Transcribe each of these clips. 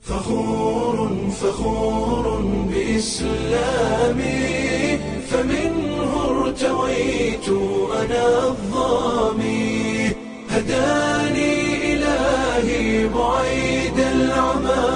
فخور فخور بإسلامي فمنه ارتويت أنا الظامي هداني إلهي بعيد العمى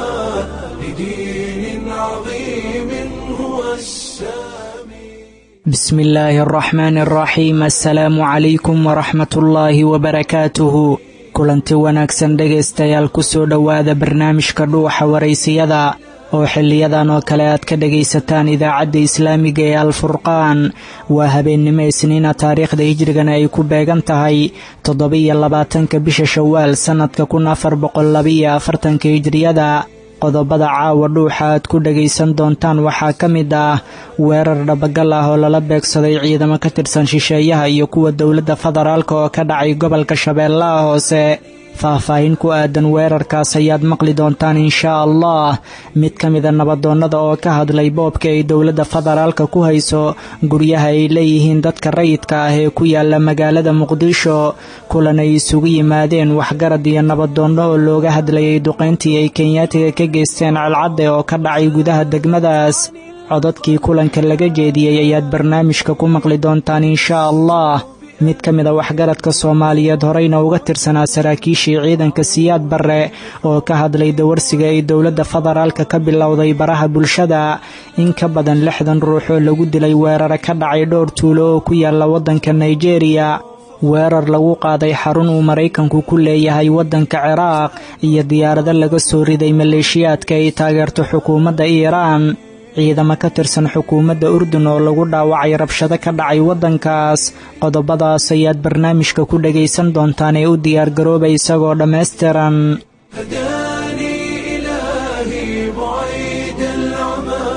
لدين عظيم هو السامي بسم الله الرحمن الرحيم السلaamu calaykum waraxmat ullaahi wabarakaatuhu kulanti wanaagsan dhegaystayaal kusoo dhowaada barnaamijka dhuuxa waraysiyada oo xiliyadan oo kale aad ka dhagaysataan idaacadda islaamiga ee alfurqaan waa habeennimo isniina taariikhda hijrigana ay ku beegan tahay toddoba-iyo labaatanka bisha shawaal sannadka kun afar boqol labaiyo afartanka hijriyada qodobada caawa dhuuxa aad ku dhagaysan doontaan waxaa ka mid ah weerar dhabagal ah oo lala beegsaday ciidamo ka tirsan shisheeyaha iyo kuwa dowladda federaalk oo ka dhacay gobolka shabeellaha hoose faahfaahin ku aadan weerarkaas ayaad maqli doontaan inshaa allah mid ka mida nabadoonnada oo ka hadlay boobka ay dowladda federaalka ku hayso guryaha ay leeyihiin dadka rayidka ah ee ku yaala magaalada muqdisho kulan ay isugu yimaadeen waxgarad iyo nabadoonno oo looga hadlayay duqayntii ay kenyaatiga ka geysteen calcadde oo ka dhacay gudaha degmadaas codadkii kulanka laga jeediyey ayaad barnaamijka ku maqli doontaan inshaa allah mid ka mida waxgaradka soomaaliyeed horeyna uga tirsanaa saraakiishii ciidanka siyaad barre oo ka hadlay dawarsiga ay dowladda federaalka ka bilowday baraha bulshada in ka badan lixdan ruux oo lagu dilay weerare ka dhacay dhowr tuulo oo ku yaala waddanka nigeria weerar lagu qaaday xarun uu maraykanku ku leeyahay waddanka ciraaq iyo diyaarado laga soo riday maleeshiyaadka ay taageerto xukuumadda iiraan ciidamo ka tirsan xukuumadda urdun oo lagu dhaawacay rabshado ka dhacay waddankaas qodobadaas ayaad barnaamijka ku dhagaysan doontaan ee u diyaargarooba isagoo dhammaystiran هداني إلهي بعيد العمى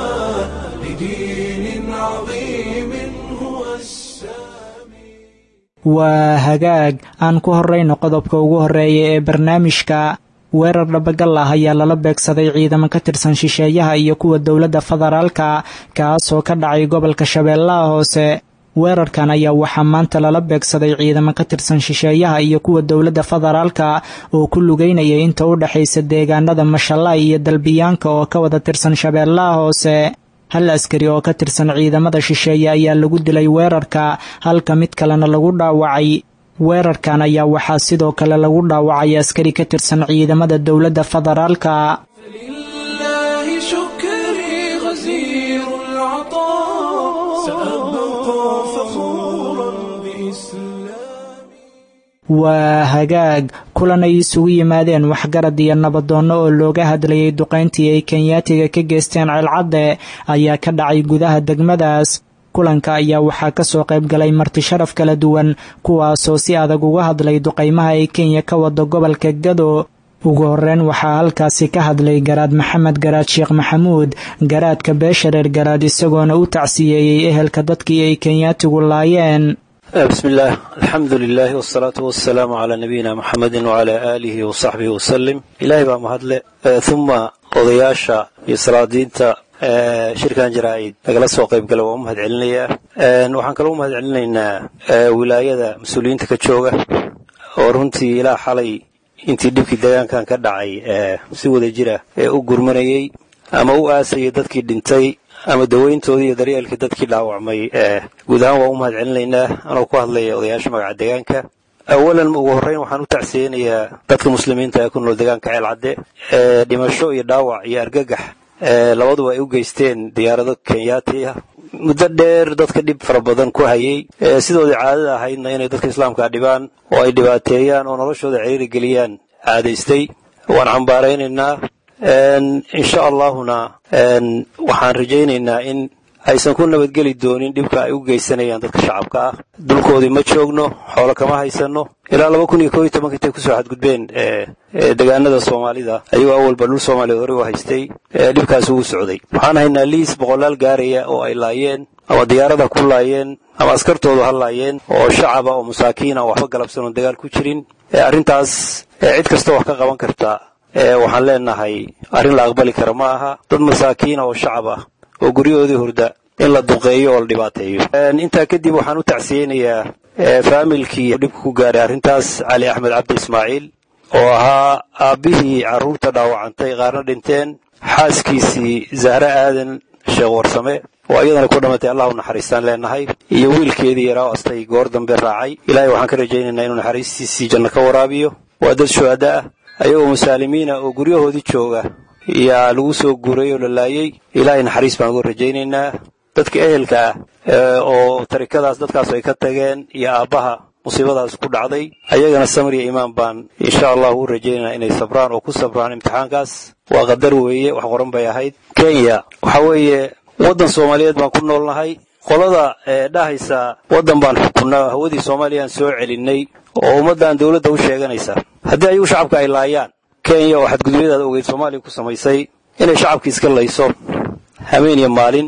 لدين عظيم هو السامي waa hagaag aan ku horrayno qodobka ugu horreeya ee barnaamijka weerar dhabagal ah ayaa lala beegsaday ciidamo ka tirsan shisheeyaha iyo kuwa dowladda federaalka kaasoo ka dhacay gobolka shabeellaha hoose weerarkan ayaa waxaa maanta lala beegsaday ciidamo ka tirsan shisheeyaha iyo kuwa dowladda federaalka oo ku lugeynaya inta u dhexaysa deegaanada mashallaay iyo dalbiyaanka oo ka wada tirsan shabeellaha hoose hal askari oo ka tirsan ciidamada shisheeye ayaa lagu dilay weerarka halka mid kalena lagu dhaawacay weerarkan ayaa waxaa sidoo kale lagu dhaawacay askari ka tirsan ciidamada dowladda federaalka فلله شكري غزير العطاء سأبقى فخورا بإسلامي waa hagaag kulan ay isugu yimaadeen waxgarad iyo nabadoonno oo looga hadlayay duqayntii ay kenyaatiga ka geysteen celcadde ayaa ka dhacay gudaha degmadaas kulanka ayaa waxaa ka soo qayb galay marti sharaf kala duwan kuwaasoo si adag uga hadlay duqaymaha ay kenya ka wado gobolka gado ugu horreyn waxaa halkaasi ka hadlay garaad maxamed garaad sheekh maxamuud garaadka beeshareer garaad isagoona u tacsiyeeyey ehelka dadkii ay kenyaatigu laayeen بسم الله الحمد لله والصلاة والسلام على نبينا محمد وعلى آله وصحبه وسلم إلهي baa mahadle ثم odayaasha iyo salaadiinta shirkan jaraa'id lagala soo qayb gala waan u mahad celinayaa waxaan kaloo u mahad celinaynaa wilaayada mas-uuliyiinta ka jooga oo runtii ilaa xalay intii dhibkii deegaankan ka dhacay si wada jira ee u gurmanayey ama u aasayay dadkii dhintay ama daweyntoodii iyo daryeelkii dadkii dhaawacmay guud ahaan waa u mahad celinaynaa anoo ku hadlaya odayaasha magaca deegaanka awalan ugu horreyn waxaan u tacsiyeynayaa dadka muslimiinta ee ku nool deegaanka ceelcadde ee dhimasho iyo dhaawac iyo argagax labaduba ay u geysteen diyaarado kenyaati ah muddo dheer dadka dhib fara badan ku hayay sidoodii caadada ahaydna inay dadka islaamka dhibaan oo ay dhibaateeyaan oo noloshooda ciriiri geliyaan caadaystay waan cambaaraynaynaa insha allahuna waxaan rajaynaynaa in aysan ku nabadgeli doonin dhibka ay u geysanayaan dadka shacabka ah dulkoodii ma joogno xoolo kama haysano ilaa laba kun iyo koo iyo tobanka intay kusoo xadgudbeen deegaanada soomaalida ayagoo awalba dhul soomaaliyeed hore u haystay dhibkaas ugu socday waxaan haynaa liis boqolaal gaaraya oo ay laayeen ama diyaarada ku laayeen ama askartoodu ha laayeen oo shacaba oo masaakiina oo waxba galabsan oon dagaal ku jirin arrintaas cid kasta wax ka qaban karta waxaan leenahay arrin la aqbali kara ma aha dad masaakiina oo shacab ah oo guryahoodii hurda in la duqeeyo oo la dhibaateeyo intaa kadib waxaan u tacsiyeynayaa faamilkii dhibka ku gaaray arrintaas cali axmed cabdi ismaaciil oo ahaa aabbihii carruurta dhaawacantay qaarna dhinteen xaaskiisii zahre aadan sheekh warsame oo iyadana ku dhammatay allah u naxariistaan leenahay iyo wiilkeedii yaraa o astay goor dambe raacay ilaahay waxaan ka rajaynaynaa inuu naxariistiisii janno ka waraabiyo waa dad shuhada ah ayagoo musaalimiina oo guryahoodii jooga yaa lagu soo guuray oo la laayey ilaahay naxariis baan uga rajaynaynaa dadka ehelka ah oo tarikadaas dadkaas ay ka tageen iyo aabbaha musiibadaas ku dhacday ayagana samir iyo imaan baan insha allahu u rajaynaynaa inay sabraan oo ku sabraan imtixaankaas waa qadar weeye wax qoran bay ahayd kenya waxa weeye waddan soomaaliyeed baan ku noolnahay qolada dhahaysa waddan baan xukunnaa hawadii soomaaliyaan soo celinnay oo ummaddan dowladda u sheeganaysa haddii ayagu shacabka ay laayaan kenya oo xadgudubyadaada ogeyd soomaaliya ku samaysay inay shacabka iska layso habeen iyo maalin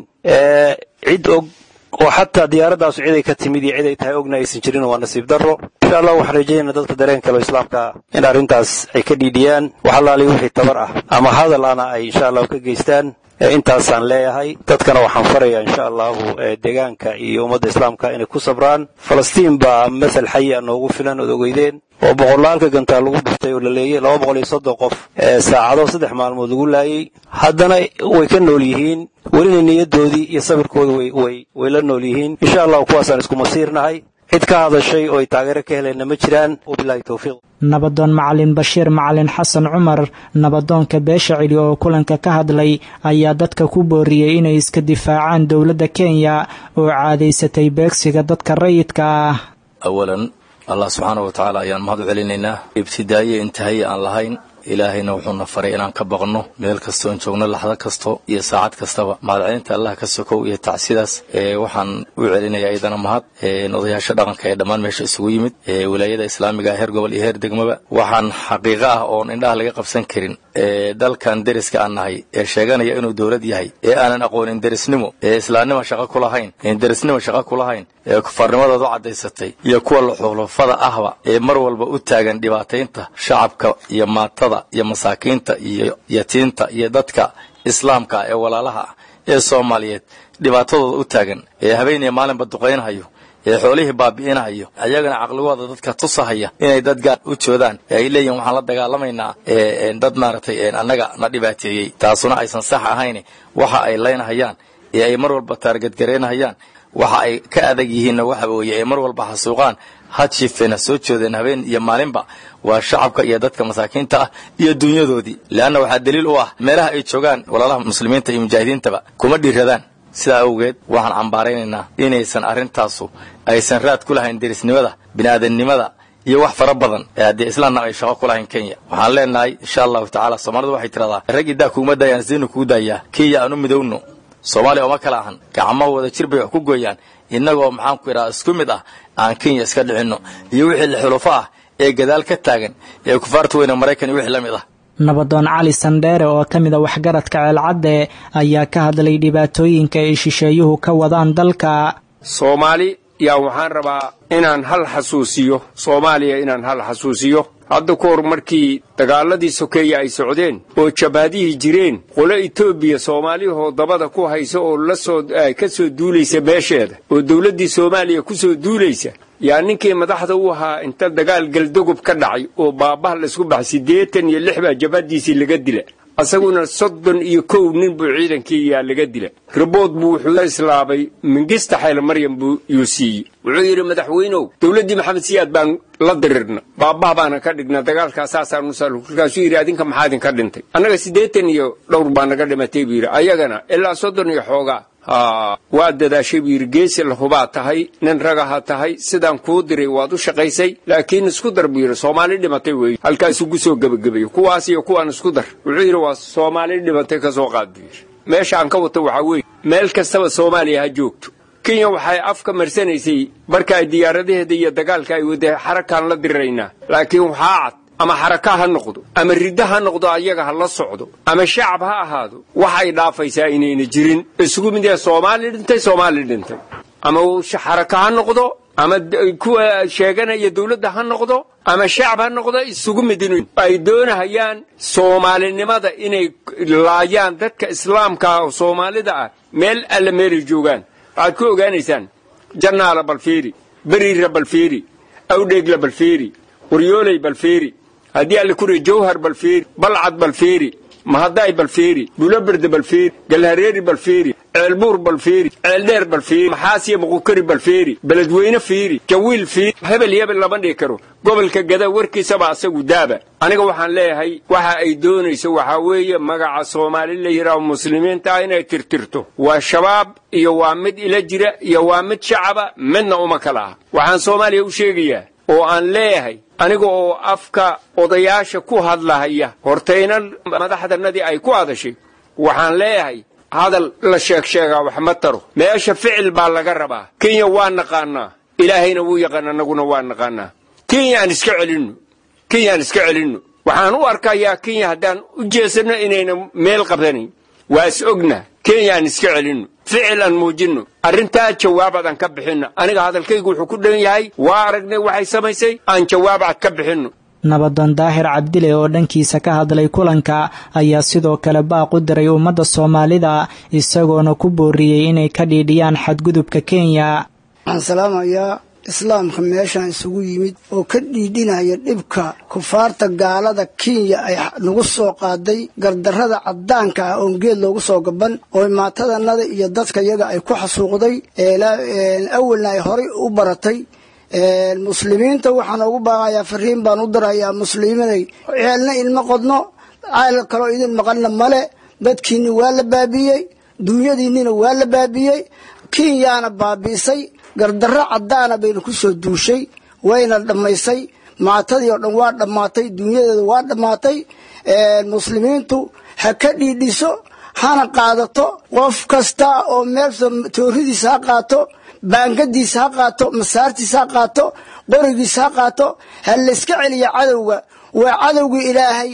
cid og oo xataa diyaaradaasu ciday ka timid iyo cid ay tahay ogna aysan jirin waa nasiib darro insha allah waxaan rajaynaa dadka dareen kale oo islaamka in arrintaas ay ka dhiidhiyaan wax allaaliy wixii tabar ah ama hadal ana ay insha allahu ka geystaan intaasaan leeyahay dadkana waxaan farayaa insha allahu deegaanka iyo ummadda islaamka inay ku sabraan falastiin baa masal xayi a noogu filan ood ogeydeen oo boqolaalka gantaa lagu dhuftay oo la leeyey laba boqol iyo soddon qof saacado saddex maalmood lagu laayey haddana way ka nool yihiin welina niyaddoodii iyo sabirkooda way la nool yihiin insha allahu kuwaasaan isku masiirnahay cid ka hadashay oo ay taageero ka helayna ma jiraan wabilahi towfiiq nabadoon macalin bashiir macalin xasan cumar nabadoonka beesha celi oo kulanka ka hadlay ayaa dadka ku booriyey inay iska difaacaan dowladda kenya oo caadaysatay beegsiga dadka rayidka ah awalan allah subxaana wa tacaala ayaan mahad u celinaynaa ibtidaaye intahaye aan lahayn ilaahayna wuxuuna faray inaan ka baqno meel kastoon joogno laxdo kasto iyo saacad kastaba mahadcelinta allah ka sokow iyo tacsidaas waxaan u celinaya iyadana mahad odayaasha dhaqanka ee dhammaan meesha isugu yimid wilaayada islaamiga heer gobol iyo heer degmaba waxaan xaqiiqo ah oon indhaha laga qabsan karin dalkan deriska aan nahay ee sheeganaya inuu dowlad yahay ee aanan aqoonin derisnimo ee islaamnimo shaqo ku lahayn een derisnimo shaqo ku lahayn ee kufaarnimadooda u caddaysatay iyo kuwa luxulufada ahba ee mar walba u taagan dhibaataynta shacabka iyo maatada iyo masaakiinta iyo yatiinta iyo dadka islaamka ee walaalaha ah ee soomaaliyeed dhibaatadooda u taagan ee habeeniya maalinba duqaynhayo ee xoolihii baabi'inahayo ayagana caqligooda dadka tusahaya inay dad gaar u joodaan ee ay leeyihin waxaan la dagaalamaynaa dad maaragtay annaga na dhibaateeyey taasuna aysan sax ahayn waxa ay laynahayaan ee ay mar walba taargadgaraynahayaan waxa ay ka adag yihiinna waxa weeye ay mar walba xasuuqaan had shifeena soo joodeen habeen iyo maalinba waa shacabka iyo dadka masaakiinta ah iyo dunyadoodii leanna waxaa daliil u ah meelaha ay joogaan walaalaha muslimiinta iyo mujaahidiintaba kuma dhiiradaan sidaa awgeed waxaan cambaaraynaynaa inaysan arrintaasu aysan raad ku lahayn derisnimada bini'aadannimada iyo wax fara badan ee haddii islaamna ay shaqo ku lahayn kenya waxaan leenahay insha allahu tacaala soomaalidu waxay tidhahdaa raggii daa kuuma daayaan sidaynu kugu daayaa kenya aan u midowno soomaaliya oma kala ahan gacmo wada jir bay wax ku gooyaan innagoo maxaan ku idhaha isku mid ah aan kenya iska dhicinno iyo wixii lixulufo ah ee gadaal ka taagan ee kufaarta weyne maraykan iyo wixii la mid ah nabadoon cali sandheere oo ka mid a waxgaradka ceelcadde ayaa ka hadlay dhibaatooyinka ay shisheeyuhu ka wadaan dalka soomaali yaa waxaan rabaa inaan hal xasuusiyo soomaaliya inaan hal xasuusiyo hadda ka hor markii dagaaladii sokeeye ay socdeen oo jabaadihii jireen qolo etoobiya soomaaliyahoo dabada ku haysa oo lasoo ka soo duulaysa meesheeda oo dawladdii soomaaliya ku soo duulaysa yaa ninkii madaxda u ahaa inta dagaal galdogob ka dhacay oo baabbaha laysku baxay siddeetan iyo lix baa jabadiisii laga dila asaguna soddon iyo kow nin buu ciidankii yaa laga dila ribood buu wuxuu la islaabay mingista xayl maryam buu yuu siiyey wuxuu yidhi madaxweynow dowladdii maxamed siyaad baan la dirirna baabbaha baana ka dhigna dagaalkaa saasaan usal kolkaasuu yidhi adinka maxaa idinka dhintay annaga siddeetan iyo dhowr baa naga dhimatay buu yidhi ayagana ilaa soddon iyo xoogaa waa dadaashay buu yidhi geesi lahubaa tahay nin ragaha tahay sidaan kuu diray waad u shaqaysay laakiin isku dar buu yidhi soomaali dhimatay weeye halkaasugu soo gebagabayo kuwaas iyo kuwaan isku dar wuxuu yidhi waa soomaali dhimatay ka soo qaad buu yidhi meesha aan ka wata waxaa weeye meel kastaba soomaaliya ha joogto kenya waxay afka marsanaysay marka ay diyaaradaheeda iyo dagaalka ay wadee xarakaan la diriraynaa laakiin waxaa cad ama xaraka ha noqdo ama riddo ha noqdo ayaga ha la socdo ama shacab ha ahaado waxay dhaafaysaa inayna jirin isugu mid yahay soomaali dhintay soomaali dhintay ama xaraka ha noqdo ama kuwa sheeganaya dawladda ha noqdo ama shacab ha noqdo isugu mid in ay doonahayaan soomaalinimada inay laayaan dadka islaamka ah oo soomaalida ah meel alle meelay joogaan waxaad ku ogaanaysaan jannaala balfiiri beriira balfiiri awdheegla balfiiri waryooley balfiiri haddii alle ku riya jawhar balfeeri balcad balfeeri mahadaay balfeeri buloberde balfeeri galhareeri balfeeri ceelbuur balfeeri ceeldheer balfeeri maxaasiya muqukari balfeeri beledweyne fiiri jawiil fiiri hebel hebel lama dhihi karo gobolka gada warkiisaba asagu daaba aniga waxaan leeyahay waxa ay doonayso waxaa weeye magaca soomaali la yidhaaho muslimiinta ah inay tirtirto waa shabaab iyo waa mid ila jira iyo waa mid shacaba midna uma kala ah waxaan soomaaliya u sheegayaa oo aan leeyahay aniga oo afka odayaasha ku hadlahaya hortayna madaxdanadii ay ku hadashay waxaan leeyahay hadal la sheeg sheegaa wax ma taro meesha ficil baa laga rabaa kenya waa naqaanaa ilaahayna wuu yaqaan annaguna waa naqaanaa kenya aan iska celinno kenya aan iska celinno waxaan u arkayaa kenya haddaan u jeesanno inayna meel qabsanayn waa is ogna kenya aan iska celinno ficil aan muujinno arrintaa jawaab aan ka bixinno aniga hadalkaygu wuxuu ku dhan yahay waa aragnay waxay samaysay aan jawaab cad ka bixinno nabadoon daahir cabdile oo dhankiisa ka hadlay kulanka ayaa sidoo kale baaq u diray ummadda soomaalida isagoona ku booriyey inay ka dhiidhiyaan xadgudubka kenya waxaan salaamayaa islaamka meeshaan isugu yimid oo ka dhiidhinaya dhibka kufaarta gaalada kenya ay nagu soo qaaday gardarrada caddaanka ah oon geed loogu soo gaban oo maatadanada iyo dadka yaga ay ku xasuuqday awalna ay horay u baratay muslimiinta waxaan ugu baaqayaa fariin baan u dirayaa muslimiinay ceelna ilma qodno ceel kaloo idin maqanna male dadkiinni waa la baabiiyey duunyadiinnina waa la baabiiyey kenyaana baabiisay gardarro caddaana bayna ku soo duushay wayna dhammaysay maatadii oo dhan waa dhammaatay dunyadeeda waa dhammaatay muslimiintu ha ka dhiidhiso hana qaadato qof kasta oo meel tooridiisa ha qaato baangadiisa ha qaato masaartiisa ha qaato qorigiisa ha qaato ha layska celiya cadowga waa cadowgii ilaahay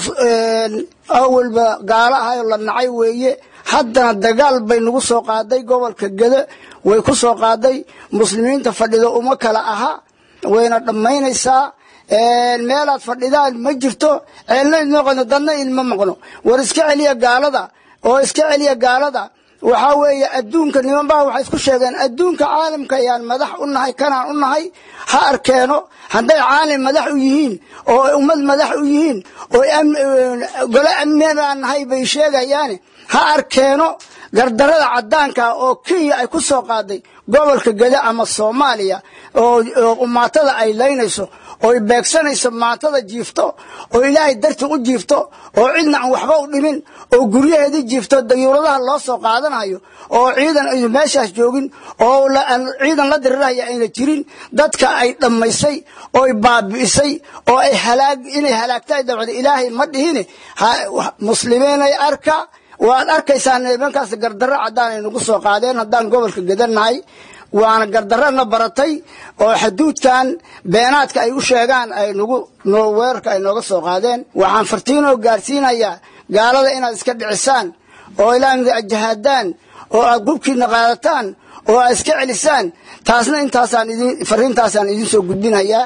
awalba gaalo ahayoo la nacay weeye haddana dagaal bay nagu soo qaaday gobolka gede way ku soo qaaday muslimiinta fadhido uma kala aha wayna dhammaynaysaa meelaad fadhidaan ma jirto ceelna idma qodno dadna ilma maqno war iska celiya gaalada oo iska celiya gaalada waxaa weeye adduunka nimanbaa waxay isku sheegeen adduunka caalamka ayaan madax u nahay kanaan u nahay ha arkeeno hadday caalim madax u yihiin oo ummad madax u yihiin oo golo amnibaan nahay bay sheegayaane ha arkeeno gardarada caddaanka oo kenya ay ku soo qaaday gobolka gede ama soomaaliya oo maatada ay laynayso oy beegsanayso maatada jiifto oo ilaahay darti u jiifto oo cidna aan waxba u dhimin oo guryaheedii jiifto dayuuradaha loo soo qaadanayo oo ciidan aynu meeshaas joogin oo ciidan la dirirahaya ayna jirin dadka ay dhammaysay ooy baabi'isay oo ay halaag inay halaagtaay dabcda ilaahay ma dhihine muslimiinay arka waad arkaysaa nimankaas gardarro caddaan ay nagu soo qaadeen haddaan gobolka gedannahay waana gardarrana baratay oo xaduudkan beenaadka ay u sheegaan ay nagu weerarka ay nooga soo qaadeen waxaan fartiinoo gaarsiinayaa gaalada inaad iska dhicisaan oo ilaamida ajahaadaan oo aad qubkiina qaadataan oo aad iska celisaan taasna intaasaan idin fariintaasaan idin soo gudbinayaa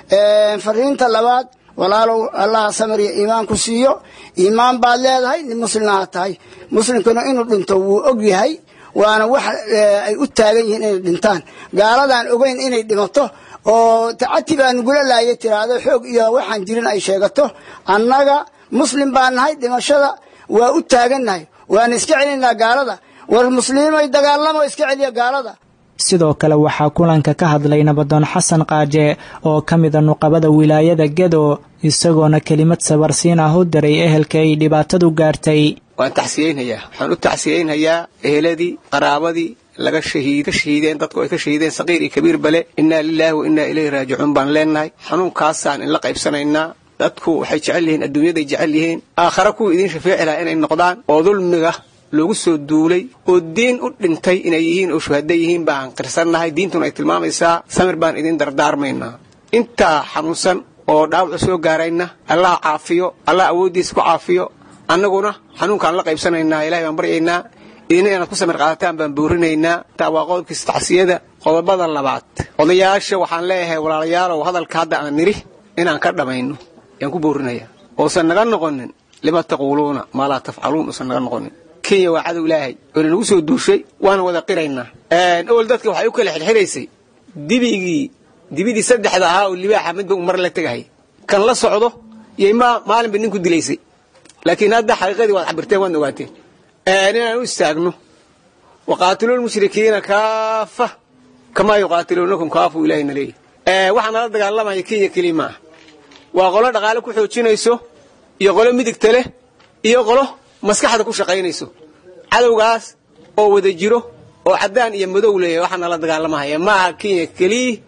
fariinta labaad walaalow allaha samir iyo iimaan ku siiyo iimaan baad leedahay nin muslimnaha tahay muslimkuna inuu dhinto wuu og yahay waana wax ay u taagan yihiin inay dhintaan gaaladaan ogeyn inay dhimato oo tacati baa nugula laayay tiraahdo xoog iyo waxaan jirin ay sheegato annaga muslim baa nahay dhimashada waa u taagannahay waana iska celinaynaa gaalada war muslimiinay dagaalamo iska celiya gaalada sidoo kale waxaa kulanka ka hadlay nabadoon xasan qaaje oo ka mida nuqabada wilaayada gedo isagoona kelimad sabarsiin ah u diray ehelka ay dhibaatadu gaartay waan taxsiyeynayaa waxaan u taxsiyeynayaa eheladii qaraabadii laga shahiid ka shahiideen dadku ay ka shahiideen saqiir iyo kabiir bale innaa lilaahi wa innaa ilayhi raajicuun baan leenahay xanuunkaasaan inla qaybsanaynaa dadku waxay jecel yihiin adduunyaday jecel yihiin aakhare kuwa idiin shafeeci laha inay noqdaan oo dulmiga loogu soo duulay oo diin u dhintay inay yihiin oo shuhada yihiin baan qirsannahay diintuna ay tilmaamaysaa samir baan idin dardaarmaynaa intaa xanuunsan oo dhaawacu soo gaarayna allah caafiyo allah awooddiisa ku caafiyo annaguna xanuunkaan la qaybsanaynaa ilahay baan baryaynaa idina inaad ku samir qaadataan baan boorinaynaa taa waa qodobkiisa tacsiyada qodobada labaad odayaasha waxaan leeyahay walaalayaalow hadalka hadda aan nidhi inaan ka dhammayno yaan ku boorinaya oosan naga noqonin lima taquuluuna maa laa tafcaluun uusan naga noqonin kenya waa cadow ilaahay oona nagu soo duushay waana wada qiraynaa owel dadka waxay u kala xirxiraysay dibigii dibidii saddexda ahaa oo libaaxa midba u mar la tegahay kan la socdo yay ma maalinba nin ku dilaysay laakiin hadda xaqiiqadii waad cabirteen waadna ogaateen inaan u istaagno waqaatilu lmushrikiina kaafa kamaa yuqaatiluunakum kaafuu ilahina leeyahy waxaa nala dagaalamaya kenya keliya maaha waa qolo dhaqaale ku xoojinayso iyo qolo midigta leh iyo qolo maskaxda ku shaqaynayso cadowgaas oo wada jiro oo caddaan iyo madow leeyahay waxaa nala dagaalamahaya maaha kenya keliya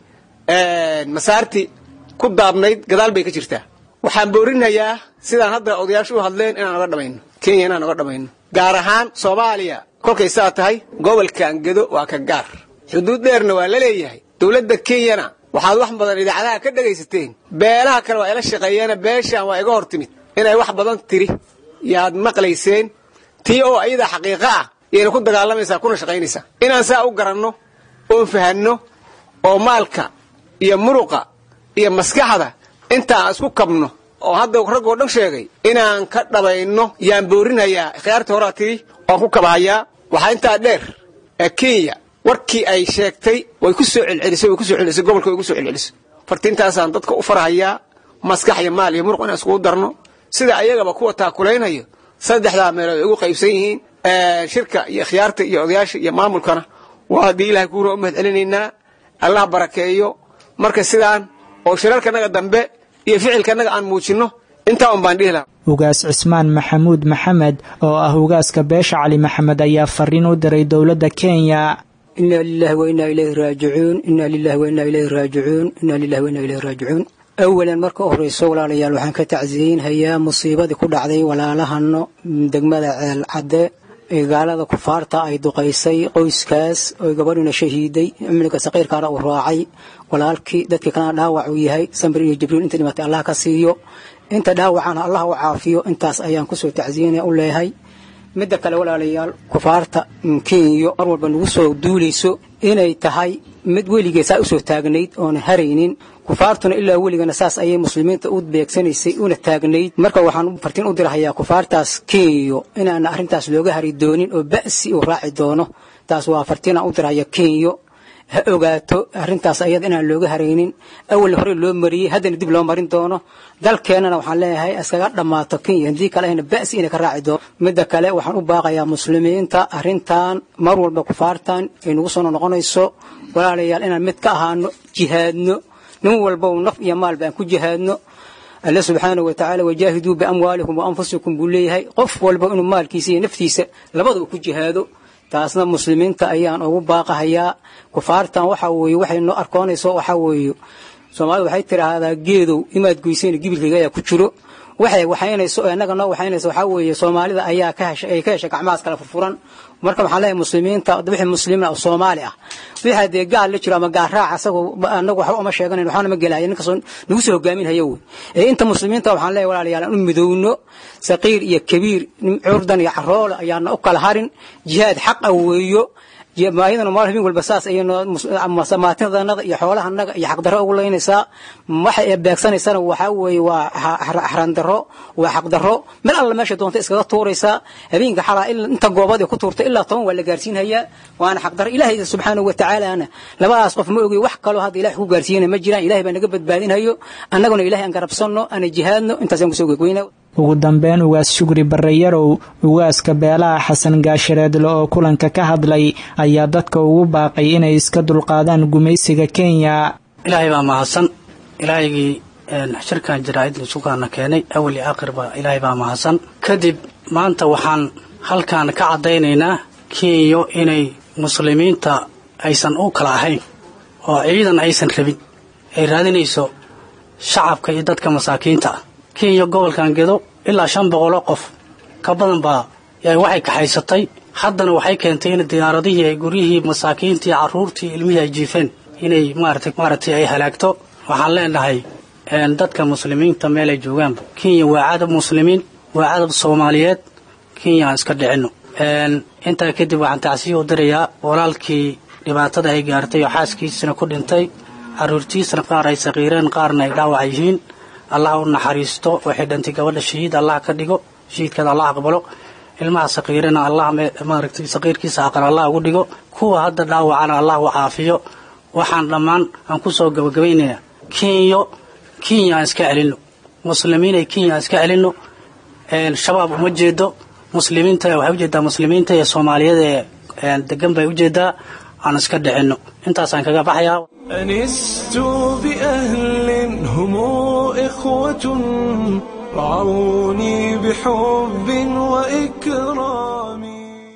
masaarti ku daabnayd gadaal bay ka jirtaa waxaan boorinayaa sidaan hadda odayaashu u hadleen inaan oga dhamayno kenya inaan oga dhamayno gaar ahaan soomaaliya kolkay saa tahay gobolkan gedo waa ka gaar xuduud dheerna waa la leeyahay dowladda kenyana waxaad wax badan idaacadaha ka dhegaysateen beelaha kale waa ila shaqeeyeena beeshaan waa iga hor timid inay wax badan tiri yaad maqlayseen tii oo ayada xaqiiqo ah yayna ku dagaalamaysaa kuna shaqaynaysaa inaan saa u garanno oon fahanno oo maalka iyo muruqa iyo maskaxda intaan isku kabno oo hadda raggoo dhan sheegay inaan ka dhabayno yaan boorinayaa khiyaartii horaa tiri waan ku kabahayaa waxaa intaa dheer kenya warkii ay sheegtay way ku soo celcelisay way ku soo celcelisay gobolka way ku soo celcelisay fartiintaasaan dadka u farahayaa maskax iyo maal iyo muruq inaan iskugu darno sida ayagaba kuwa taakulaynhayo saddexdaa meelood ay ugu qaybsan yihiin shirka iyo khiyaarta iyo odayaasha iyo maamulkana waa haddii ilahay kuuna u mahad celinaynaa allah barakeeyo marka sidaan oo shirarkanaga dambe iyo ficilkanaga aan muujinno intaa un baan dhihi lahaa ugaas cismaan maxamuud maxamed oo ah ugaaska beesha cali maxamed ayaa fariin u diray dowladda kenya ina lilahi wa inaa ilayhi raajicuun ina lilahi wa inaa ilayhi raajicuun ina lilahi wa inaa ilayhi raajicuun awalan marka u horreyso walaalayaal waxaan ka tacsiyeynhayaa musiibadii ku dhacday walaalahano degmada ceel cadde ee gaalada kufaarta ay duqaysay qoyskaas oo gabadhina shahiiday cumriga saqiirkaana uu raacay walaalkii dadkii kalena dhaawac uu yahay samir iyo jibriil inta dhimatay allah ka siiyo inta dhaawacana allah u caafiyo intaas ayaan kusoo tacsiyenaya u leeyahay midda kale walaalayaal kufaarta kenya mar walba nagu soo duulayso inay tahay mid weligeed saa usoo taagnayd oona haraynin kufaartuna ilaa weligana saas ayay muslimiinta u beegsanaysay una taagnayd marka waxaan fartiin u dirahayaa kufaartaas kenyo inaana arrintaas looga hari doonin oo ba'si uu raaci doono taas waa fartiinaan u dirahaya kenyo ha ogaato arrintaas ayada inaan looga haraynin awal hore loo mariyey haddana dib loo marin doono dalkeennana waxaan leeyahay iskaga dhammaato kenya haddii kale ayna ba'si inay ka raaci doono midda kale waxaan u baaqayaa muslimiinta arrintan mar walba kufaartan ay nagu soo noqonayso walaalayaal inaan mid ka ahaano jihaadno nin walba naf iyo maalba aan ku jihaadno alle subxaanahu watacaala wajaahiduu biamwaalikum wa anfusikum buu leeyahay qof walba inuu maalkiisa iyo naftiisa labada uu ku jihaado taasna muslimiinta ayaan ugu baaqahayaa kufaartan waxa weeye waxay noo arkoonayso waxa weeye soomaalida waxay tidhaahdaa geedow imaad goysayna gibilkayga ayaa ku jiro waxay waxaynayso innaga noo waxaynayso waxaa weeye soomaalida ayaa ka heshay ay ka heshay gacmahaas kala furfuran marka waxaan leeyahay muslimiinta wixii muslimiin oo soomaali ah wixii dee gaal la jiro ama gaar raac asagoo annagu waxba uma sheeganayn waxaana ma gelaya ninkasoo nagu soo hogaaminhayo wey ee inta muslimiinta waxaan leeyahay walaalayaal aan u midowno saqiir iyo kabiir curdan iyo caroole ayaana u kala harin jihaad xaqa weeyo maayadana maal habeen walba saas ayamaatindanada iyo xoolahanaga iyo xaqdarro ugu leynaysaa waxay beegsanaysana waxaa weeye waa xarandaro waa xaqdarro meel alla meesha doonta iskaga tuuraysaa habeenka xalaa inta goobadii ku tuurta ilaa toban waa la gaarsiinhayaa waana xaqdarro ilaahay subxaanahu watacaalana labadaas qof ma ogey wax kaloo hadda ilahay ku gaarsiiyana ma jiraan ilahay baa naga badbaadinhayo annaguna ilahay aan garabsanno ana jihaadno intaasaan kusoo gegweyna ugu dambeyn ugaas shugri barreyarow ugaaska beelaha xasan gaashareedle oo kulanka ka hadlay ayaa dadka ugu baaqay inay iska dulqaadaan gumaysiga kenya ilaahay baa mahadsan ilaahaygii shirkan jaraa'idna sugaana keenay awal iyo aakhirba ilaahay baa mahadsan kadib maanta waxaan halkan ka caddaynaynaa kenya inay muslimiinta aysan u kala ahayn oo ciidan aysan rabin ay raadinayso shacabka iyo dadka masaakiinta ah kenya gobolkan gedo ilaa shan boqoloo qof ka badan baa waxay kaxaysatay haddana waxay keentay in diyaaradihii ay guryihii masaakiintii carruurtii ilmihii ay jiifeen inay maarata maaragtay ay halaagto waxaan leenahay dadka muslimiinta meel ay joogaanba kenya waa cadab muslimiin waa cadab soomaaliyeed kenya aan iska dhicinno intaa kadib waxaan tacsiya u dirayaa walaalkii dhibaatada ay gaartay oo xaaskiisana ku dhintay carruurtiisana qaar ay saqiireen qaarna ay dhaawac yihiin allah u naxariisto waxay dhantay gabadha shahiid allah ka dhigo shahiidkeeda allah aqbalo ilmaha saqiirana allah maaragtay saqiirkiisa aqal allah ugu dhigo kuwa hadda dhaawacana allah u caafiyo waxaan dhammaan aan ku soo gabagabaynayaa kenyo kenya aan iska celinno muslimiin ay kenya iska celinno shabaab uma jeedo muslimiinta waxay ujeedaa muslimiinta iyo soomaaliyada ee degan bay ujeedaa aan iska dhicinno intaasaan kaga baxayaa أنست بأهل هم إخوة رعوني بحب وإكرام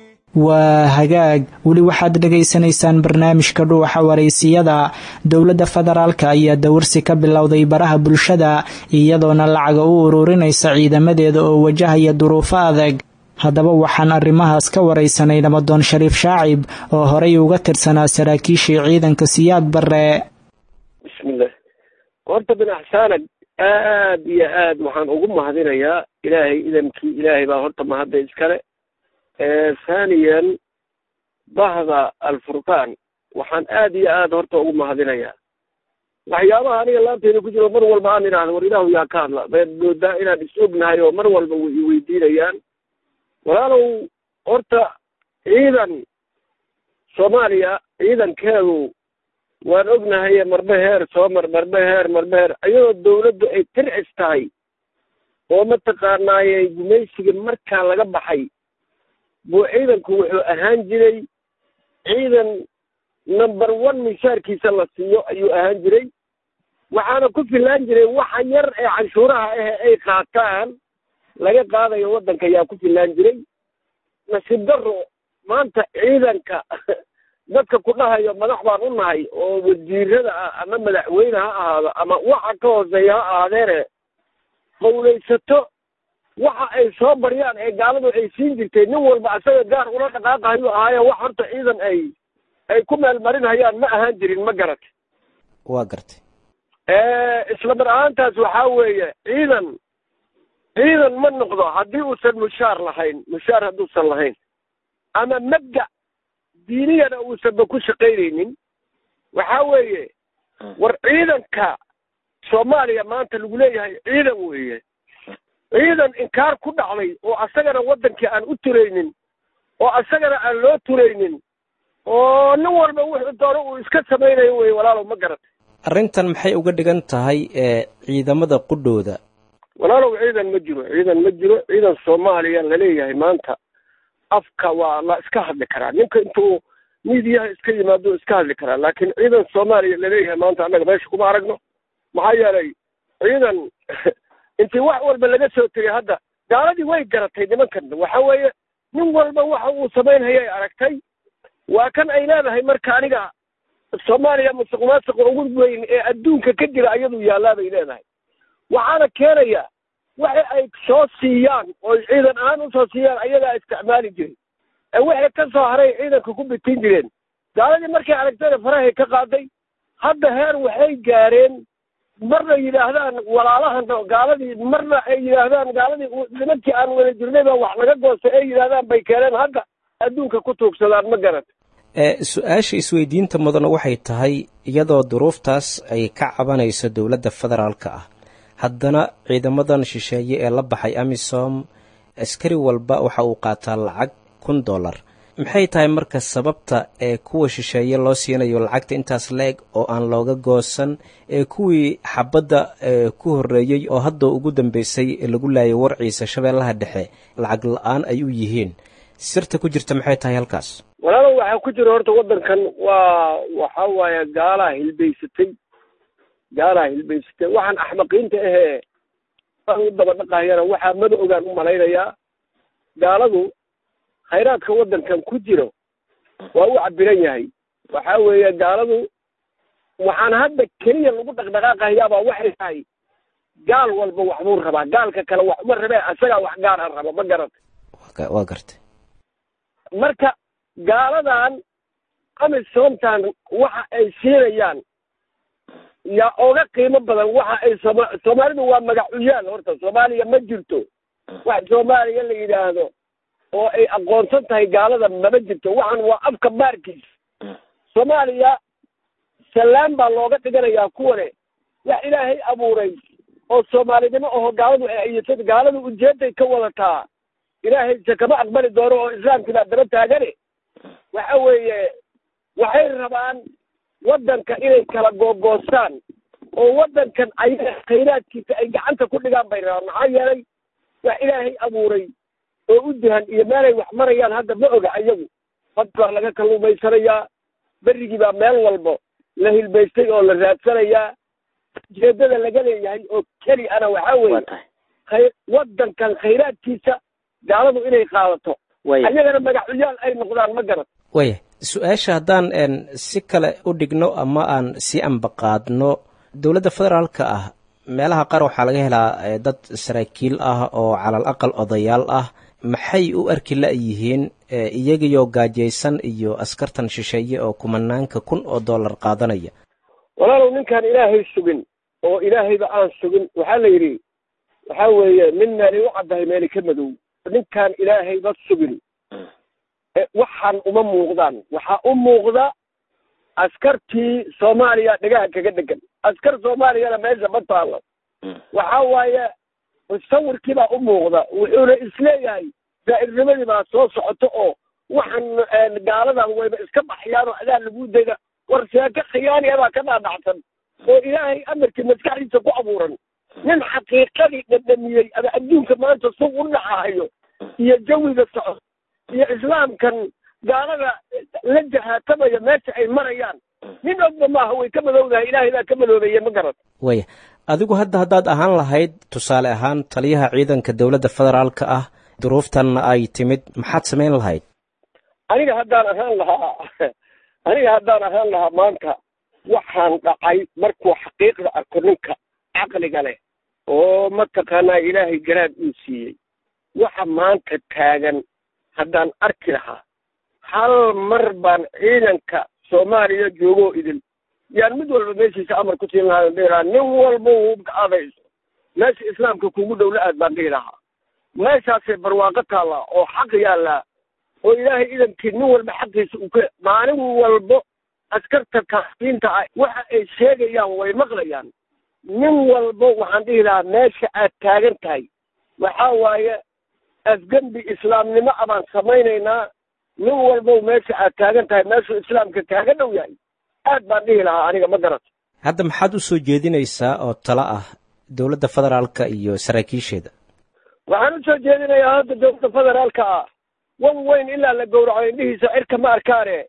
waa hagaag weli waxaad dhegaysanaysaan barnaamijka dhuuxa waraysiyada dowladda federaalka ayaa dawarsi ka bilowday baraha bulshada iyadoona lacaga u ururinaysa ciidamadeeda oo wajahaya duruufo adag haddaba waxaan arrimahaas ka waraysanay nabadoon shariif shaacib oo horey uga tirsanaa saraakiishii ciidanka siyaad barre bismillah horta bin axsaanag aad iyo aad waxaan ugu mahadinayaa ilaahay idamkii ilaahay baa horta mahadda iskale thaniyan bahda alfurqaan waxaan aad iyo aad horta ugu mahadinayaa waxyaabaha aniga laanteyda ku jiro mar walba aan idhaahdo war ilaahu yaa ka hadla baad moodaa inaan is ognahay oo mar walba way iweydiinayaan walaalow horta ciidan soomaaliya ciidankeedu waan ognahay marbe heer soo mar marbe heer marbe heer iyadoo dawladdu ay tircis tahay oo mataqaanaaye gumaysiga markaa laga baxay buu ciidanku wuxuu ahaan jiray ciidan number one mishaarkiisa la siiyo ayuu ahaan jiray waxaana ku filaan jiray waxa yar ee canshuuraha ah ay qaataan laga qaadayo waddanka ayaa ku filaan jiray nasiib darro maanta ciidanka dadka ku dhahayo madax baan u nahay oo wasiirada ah ama madaxweyne ha ahaado ama waxa ka hooseeya ha ahaadeene qawlaysato waxa ay soo baryaan ee gaaladu ay siin jirtay nin walba asaga gaar ula dhaqaaqahayu ahaaye wax horta ciidan ay ay ku meelmarinhayaan ma ahaan jirin ma garatay waa gartay isla mar ahaantaas waxaa weeye ciidan ciidan ma noqdo haddii uusan mushaar lahayn mushaar hadduusan lahayn ama mabda diiniyana uusanba ku shaqaynaynin waxaa weeye war ciidanka soomaaliya maanta lagu leeyahay ciidan weeye ciidan inkaar ku dhacday oo asagana waddankii aan u turaynin oo asagana aan loo turaynin oo nin walba wuxuu doono uu iska samaynayo weye walaalow ma garatay arrintan maxay uga dhigan tahay ee ciidamada qudhooda walaalow ciidan ma jiro ciidan ma jiro ciidan soomaaliya laleeyahay maanta afka waa la iska hadli karaa ninka intuu miidiyaha iska yimaado iska hadli karaa laakiin ciidan soomaaliya laleeyahay maanta annaga meesha kuma aragno maxaa yeelay ciidan intii wax walba laga soo tegay hadda gaaladii way garatay nimankan waxa weeye nin walba waxa uu samaynhayay aragtay waa kan ay leedahay marka aniga soomaaliya musuq maasuqa ugu weyn ee adduunka ka jira ayadu yaallaa bay leedahay waxaana keenaya waxa ay soo siiyaan oo ciidan ahaan usoo siiyaan ayagaa isticmaali jiray ee wixii ka soo haray ciidanka ku bitin jireen gaaladii markay aragtayna farahay ka qaaday hadda heer waxay gaareen marna yidhaahdaan walaalahan gaaladii marna ay yidhaahdaan gaaladii nimankii aan wada jirnay baa wax laga goostay ay yidhaahdaan bay keeneen hadda adduunka ku tuugsadaan ma garat su-aasha isweydiinta mudana waxay tahay iyadoo duruuftaas ay ka cabanayso dowladda federaalka ah haddana ciidamadan shisheeye ee la baxay amisom askari walba waxa uu qaataa lacag kun dollar maxay tahay marka sababta ee kuwa shisheeye loo siinayo lacagta intaas la-eg oo aan looga goosan ee kuwii xabadda ku horreeyey oo hadda ugu dambeysay lagu laayay warciisa shabeellaha dhexe lacag la-aan ay u yihiin sirta ku jirta maxay tahay halkaas walaalow waxaa ku jira horta waddankan waa waxa waaye gaalaa hilbaysatay gaalaa hilbaysatay waxaan axmaqiinta ahee u daba dhaqahayana waxaa mada ogaan u malaynayaa gaaladu khayraadka waddankan ku jiro waa u cabiran yahay waxa weeye gaaladu waxaan hadda keliya lagu dhaqdhaqaaqahayaabaa waxay tahay gaal walba waxbuu rabaa gaalka kale wax uma rabee asagaa wax gaar a raba ma garatay waa gartay marka gaaladan amisomtan waxa ay siinayaan yaa oga qiimo badan waxa ay sooma soomaalidu waa magacuyaal horta soomaaliya ma jirto wax soomaaliya la yidhaahdo oo ay aqoonsan tahay gaalada mama jirto waxan waa afka baarkiisa soomaaliya salaan baa looga dhiganayaa kuwane wax ilaahay abuuray oo soomaalinimo aho gaaladu ay ayatad gaaladu ujeeday ka wadataa ilaahayse kama aqbali doono oo islaamkii baa daba taagane waxa weeye waxay rabaan waddanka inay kala googoostaan oo waddankan ayaga khayraadkiisa ay gacanta ku dhigaan bay rabaan maxaa yeelay wax ilaahay abuuray oo u duhan iyo meelay wax marayaan hadda ma oga ayagu bad baa laga kalluumaysanayaa berrigii baa meel walbo la hilbaystay oo la raadsanayaa ujeeddada laga leeyahay oo keli ana waxaa weeye khay waddankan khayraadkiisa gaaladu inay qaadato ayagana magacuyaal ay noqdaan ma garan waya su-aasha haddaan si kale u dhigno ama aan si ambaqaadno dowladda federaalka ah meelaha qaar waxaa laga helaa dad saraakiil ah oo calal aqal odayaal ah maxay u arki la-yihiin iyagiyoo gaajaysan iyo askartan shisheeye oo kumanaanka kun oo dollar qaadanaya walaalow ninkaan ilaahay sugin oo ilaahayba aan sugin waxaa la yidhi waxaa weeye nin meelay u caddahay meeli ka madow ninkaan ilaahayba sugin waxaan uma muuqdaan waxaa u muuqda askartii soomaaliya dhegaha kaga dhegan askar soomaaliyana meesha ma taalo waxa waaye sawirkiibaa u muuqda wuxuuna isleeyahay daa'irnimadii baa soo socoto oo waxaan gaaladan wayba iska baxyaan oo adaa lagu dayda war sheeko khiyaaniya baa ka dhaadhacsan oo ilaahay amarkii maskaxdiisa ku abuuran nin xaqiiqadii dhadhamiyey ama adduunka maanta sug u dhacahayo iyo jawiga socod iyo islaamkan gaalada la jahaatamaya meesha ay marayaan nin ogba maaha way ka madowdahay ilaahay baa ka madoobeeye ma garan waya adigu hadda haddaad ahaan lahayd tusaale ahaan taliyaha ciidanka dowladda federaalka ah duruuftanna ay timid maxaad samayn lahayd aniga haddaan ahaan lahaa aniga haddaan ahaan lahaa maanta waxaan dhacay markuu xaqiiqda arko ninka caqliga leh oo mataqaanaa ilaahay garaad uu siiyey waxa maanta taagan haddaan arki lahaa hal mar baan ciidanka soomaaliya joogoo idin yaan mid walba meeshiisa amar ku siin lahaa dhihi lahaa nin walba hubka adayso meesha islaamka kugu dhow la aad baan dhihi lahaa meeshaasay barwaaqo taallaa oo xaq yaallaa oo ilaahay idankii nin walba xaqiisa uu ka maalin walbo askarta kaasiinta ah waxa ay sheegayaan way maqlayaan nin walbo waxaan dhihi lahaa meesha aad taagan tahay waxaa waaye afgembi islaamnimo abaan samaynaynaa nin walbow meesha aad taagan tahay meeshuu islaamka kaaga dhow yahay aad baan dhihi lahaa aniga ma garato hadda maxaad u soo jeedinaysaa oo talo ah dowladda federaalka iyo saraakiisheeda waxaan u soo jeedinayaa hadda dowladda federaalka ah wan weyn ilaa la gowraco indhihiisa cirka ma arkaane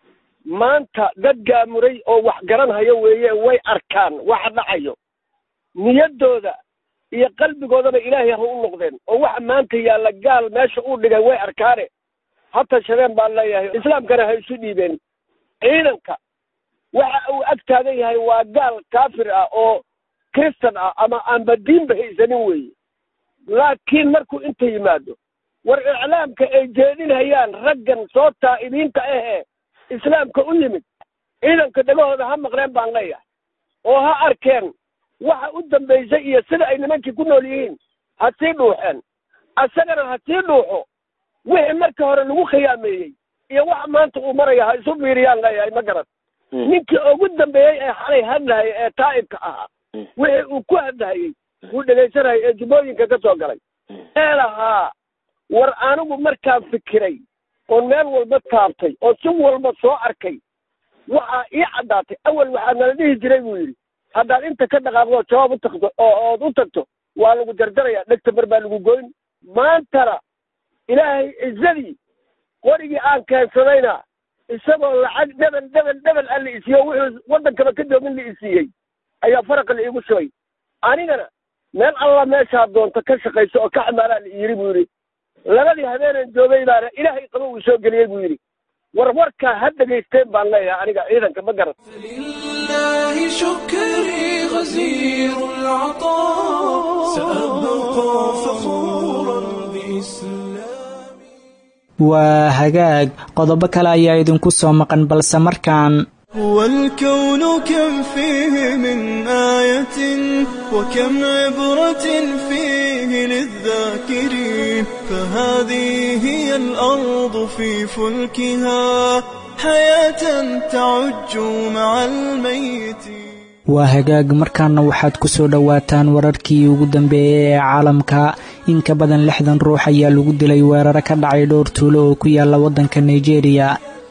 maanta dad gaamuray oo wax garanhayo weeye way arkaan waxa dhacayo niyaddooda iyo qalbigoodaba ilaahay ha u noqdeen oo waxa maanta yaalla gaal meesha uu dhigay way arkaane ha tashadeen baan leeyahay islaamkana ha isu dhiibeen ciidanka waxa uu ag taagan yahay waa gaal kaafir ah oo kristan ah ama aanba diinba haysanin weeye laakiin markuu inta yimaado war iclaamka ay jeedinhayaan raggan soo taa'ibiinta ahee islaamka u yimid ciidanka dhegahooda ha maqleen baan leeyahay oo ha arkeen waxa u dambaysay iyo sida ay nimankii ku nool yihiin ha sii dhuuxeen asagana ha sii dhuuxo wixii marka hore lagu khiyaameeyey iyo waxa maanta uu maraya ha isu fiiriyaan leeyahay ma garan ninkii ugu dambeeyey ee xalay hadlahaya ee taa'ibka ahaa wixii uu ku hadlahayey uu dhegaysanayay ee jubbooyinka ka soo galay ee lahaa war anigu markaan fikiray oon meel walba taabtay oo si walba soo arkay waxaa ii caddaatay awal waxaa nala dhihi jiray buu yidhi haddaad inta ka dhaqaaqdo jawaab u tagto oo ood u tagto waa lagu jarjarayaa dhegta mar baa lagu goyn maantana ilaahay cizadii qorigii aan keensadayna isagoo lacag dhebel dhebel dhebel a la isiiyo wuxuu waddankaba ka doomin la isiiyey ayaa faraqa la iigu shubay anigana meel alla meeshaa doonta ka shaqayso oo ka xamaalaa la yidhi buu yidhi labadii habeeneen joogay baana ilaahay qaba uu soo geliyey buu yidhi war warkaa ha dhegaysteen baan leeyahay aniga ciidanka ma garan لله شكري غزير العطاء سأبقى فخورا بإسلامي waa hagaag qodobo kale ayaa idinku soo maqan balse markaan والكون كم فيه من آية وكم عبرة فيه للذاكرين فهذه هي الأرض في فلكها حياة تعج مع الميت waa hagaag markaana waxaad ku soo dhowaataan wararkii ugu dambeeyey ee caalamka in ka badan lixdan ruux ayaa lagu dilay weeraro ka dhacay dhowr tuulo oo ku yaala waddanka nigeria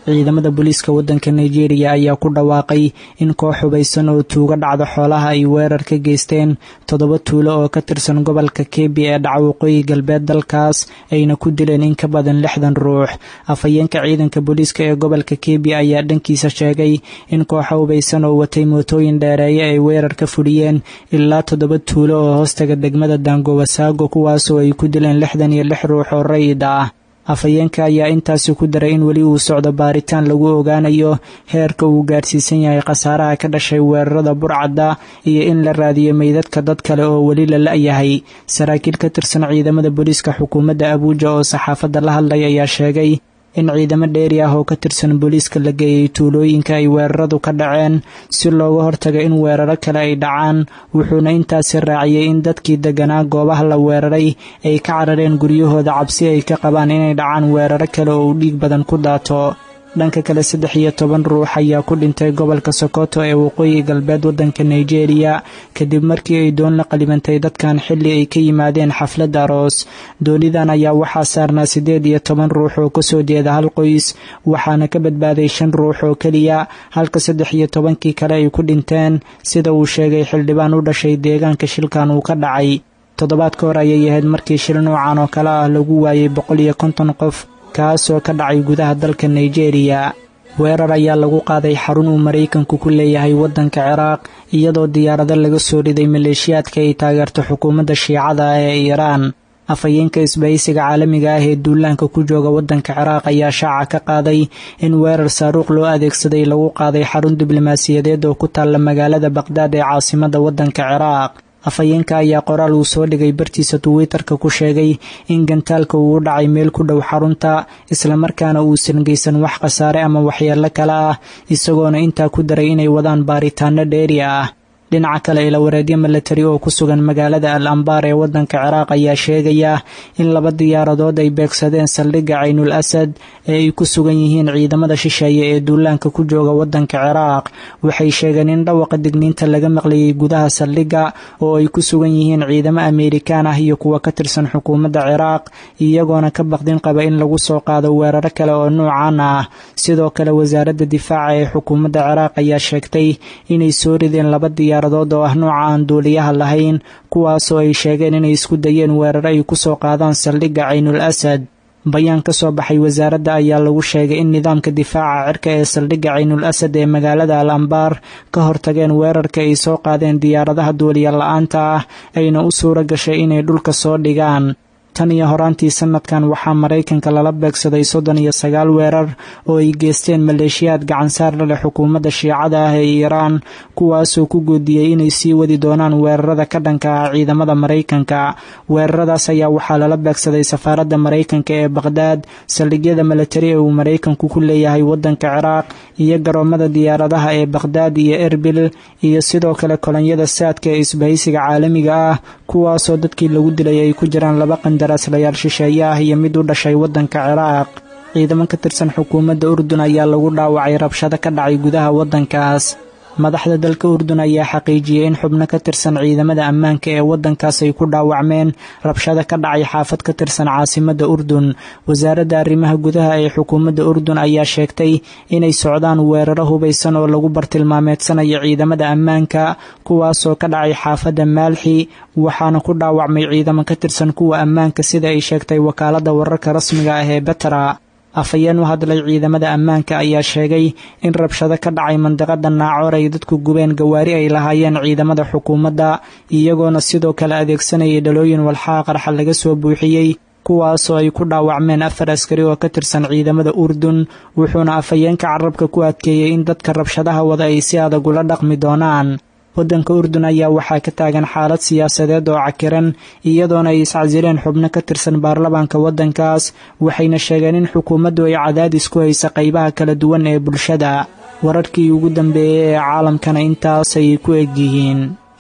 ciidamada booliiska waddanka nigeria ayaa ku dhawaaqay in koox hubaysan oo tuuga dhacda xoolaha ay weerar ka geysteen toddoba tuulo oo ka tirsan gobolka kebi ee dhaca waqooyi galbeed dalkaas ayna ku dileen in ka badan lixdan ruux afhayeenka ciidanka booliiska ee gobolka kebi ayaa dhankiisa sheegay in kooxa hubaysan oo watay mootooyin dheereeye ay weerar ka fuliyeen ilaa toddoba tuulo oo hoostaga degmada daangowasaago kuwaasoo ay ku dileen lixdan iyo lix ruux oo rayid ah afhayeenka ayaa intaasi ku daray in weli uu socdo baaritaan lagu ogaanayo heerka uu gaarsiisan yahay khasaaraha ka dhashay weerarada burcadda iyo in la raadiyo meydadka dad kale oo weli la la-yahay saraakiil ka tirsan ciidamada booliiska xukuumadda abuuja oo saxaafadda la hadlay ayaa sheegay in ciidamo dheeri ah oo ka tirsan booliiska la geeyey tuulooyinka ay weeraradu ka dhaceen si looga hortaga in weeraro kale ay dhacaan wuxuuna intaasi raaciyey in dadkii deganaa goobaha la weeraray ay ka carareen guryahooda cabsi ay ka qabaan inay dhacaan weeraro kale oo uu dhiig badan ku daato dhanka kale saddex iyo toban ruux ayaa ku dhintay gobolka sokoto ee waqooyi galbeed waddanka nigeria kadib markii ay doon la qalibantay dadkan xilli ay ka yimaadeen xaflad aroos doonidan ayaa waxaa saarnaa siddeed iyo toban ruux oo kasoo jeeda hal qoys waxaana ka badbaaday shan ruux oo keliya halka saddex iyo tobankii kale ay ku dhinteen sida uu sheegay xildhibaan u dhashay deegaanka shilkan uu ka dhacay toddobaad ka hor ayay ahayd markii shil noocan oo kale ah lagu waayey boqol iyo konton qof kaasoo ka dhacay gudaha dalka nigeria weerar ayaa lagu qaaday xarun uu maraykanku ku leeyahay waddanka ciraaq iyadoo diyaarado laga soo riday maleeshiyaadka ay taageerto xukuumadda shiicada ah ee iiraan afhayeenka isbahaysiga caalamiga ah ee duulaanka ku jooga waddanka ciraaq ayaa shaaca ka qaaday in weerar saaruuq loo adeegsaday lagu qaaday xarun diblomaasiyadeed oo ku taalla magaalada baqhdaad ee caasimadda waddanka ciraaq afhayeenka ayaa qoraal uu soo dhigay bartiisa twitter-ka ku sheegay in gantaalka uu u dhacay meel ku dhow xarunta islamarkaana uusan geysan wax khasaare ama waxyeello kale ah isagoona intaa ku daray inay wadaan baaritaano dheeri ah dhinaca kale ilawareedyo milatari oo ku sugan magaalada al ambaar ee waddanka ciraaq ayaa sheegaya in laba diyaaradood ay beegsadeen saldhigga caynul asad ee ay ku sugan yihiin ciidamada shisheeye ee duulaanka ku jooga waddanka ciraaq waxay sheegeen in dhawaqa digniinta laga maqlayay gudaha saldhigga oo ay ku sugan yihiin ciidamo ameerikaan ah iyo kuwa ka tirsan xukuumadda ciraaq iyagoona ka baqdin qaba in lagu soo qaado weeraro kale oo nuucan ah sidoo kale wasaaradda difaaca ee xukuumadda ciraaq ayaa sheegtay inay soo rideen laba diyaar oo ah nooca aan duuliyaha lahayn kuwaasoo ay sheegeen inay isku dayeen weeraro ay ku soo qaadaan saldhigga caynul asad bayaan ka soo baxay wasaaradda ayaa lagu sheegay in nidaamka difaaca cirka ee saldhigga caynul asad ee magaalada al ambaar ka hortageen weerarka ay soo qaadeen diyaaradaha duuliya la-aanta ah ayna u suura gashay inay dhulka soo dhigaan tan iyo horaantii sanadkan waxaa maraykanka lala beegsaday soddon iyo sagaal weerar oo ay geysteen maleeshiyaad gacansaar la leh xukuumadda shiicada ah ee iiraan kuwaasoo ku goodiyey inay sii wadi doonaan weerarada ka dhanka ah ciidamada maraykanka weeraradaas ayaa waxaa lala beegsaday safaaradda maraykanka ee baqhdaad saldhigyada milatari ee uu maraykanku ku leeyahay waddanka ciraaq iyo garoomada diyaaradaha ee baqhdaad iyo erbil iyo sidoo kale kolonyada saadka ee isbahaysiga caalamiga ah kuwaasoo dadkii lagu dilay ay ku jiraan laba qandaraaslayaal shisheeye ah iyo mid u dhashay waddanka ciraaq ciidamo ka tirsan xukuumadda urdun ayaa lagu dhaawacay rabshado ka dhacay gudaha waddankaas madaxda dalka urdun ayaa xaqiijiyey in xubno ka tirsan ciidamada ammaanka ee waddankaas ay ku dhaawacmeen rabshado ka dhacay xaafad ka tirsan caasimadda urdun wasaaradda arrimaha gudaha ee xukuumadda urdun ayaa sheegtay inay socdaan weeraro hubaysan oo lagu bartilmaameedsanayo ciidamada ammaanka kuwaasoo ka dhacay xaafadda maalxi waxaana ku dhaawacmay ciidamo ka tirsan kuwa ammaanka sida ay sheegtay wakaaladda wararka rasmiga ah ee betra afhayeen u hadlay ciidamada ammaanka ayaa sheegay in rabshado ka dhacay mandiqada naacoor ay dadku gubeen gawaari ay lahaayeen ciidamada xukuumadda iyagoona sidoo kale adeegsanayay dhalooyin walxaha qarxa laga soo buuxiyey kuwaasoo ay ku dhaawacmeen afar askari oo ka tirsan ciidamada urdun wuxuuna afhayeenka carabka ku adkeeyey in dadka rabshadaha wada ay si adag ula dhaqmi doonaan waddanka urdun ayaa waxaa ka taagan xaalad siyaasadeed oo cakiran iyadoona ay iscasileen xubno ka tirsan baarlamaanka waddankaas waxayna sheegeen in xukuumaddu ay cadaadis ku haysa qaybaha kala duwan ee bulshada wararkii ugu dambeeyey ee caalamkana intaasay ku egyihiin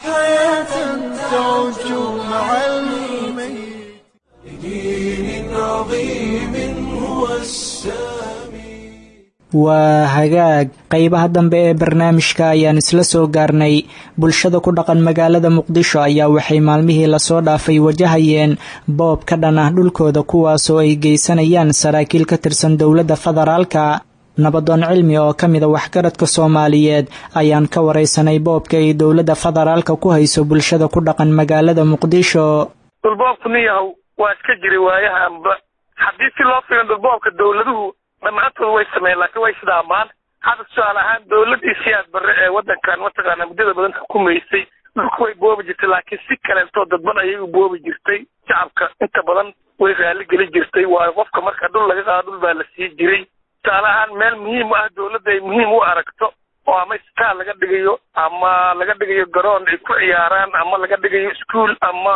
waa hagaag qaybaha dambe ee barnaamijka ayaan isla soo gaarnay bulshada ku dhaqan magaalada muqdisho ayaa waxay maalmihii lasoo dhaafay wajahayeen boob ka dhan ah dhulkooda kuwaasoo ay geysanayaan saraakiil ka tirsan dowladda federaalka nabadoon cilmi oo ka mida waxgaradka soomaaliyeed ayaan ka waraysanay boobka ay dowladda federaalka ku hayso bulshada ku dhaqan magaalada muqdisho dhulboobku nin yahow waa iska jiray waayahanba haddii si loo fiirin dhulboobka dowladuhu dhammaantood way sameeyeen laakiin way sida ammaan hadda tusaale ahaan dowladdii siyaad barre ee waddankan mataqaana muddada badan xukumaysay dhulku way boobi jirtay laakiin si kaleentoo dadban ayay u boobi jirtay shacabka inta badan way raalli geli jirtay waayo qofka marka dhul laga qaado dhul baa la sii jiray tusaale ahaan meel muhiim u ah dowladda ay muhiim u aragto oo ama isbitaal laga dhigayo ama laga dhigayo garoon ay ku ciyaaraan ama laga dhigayo iskuol ama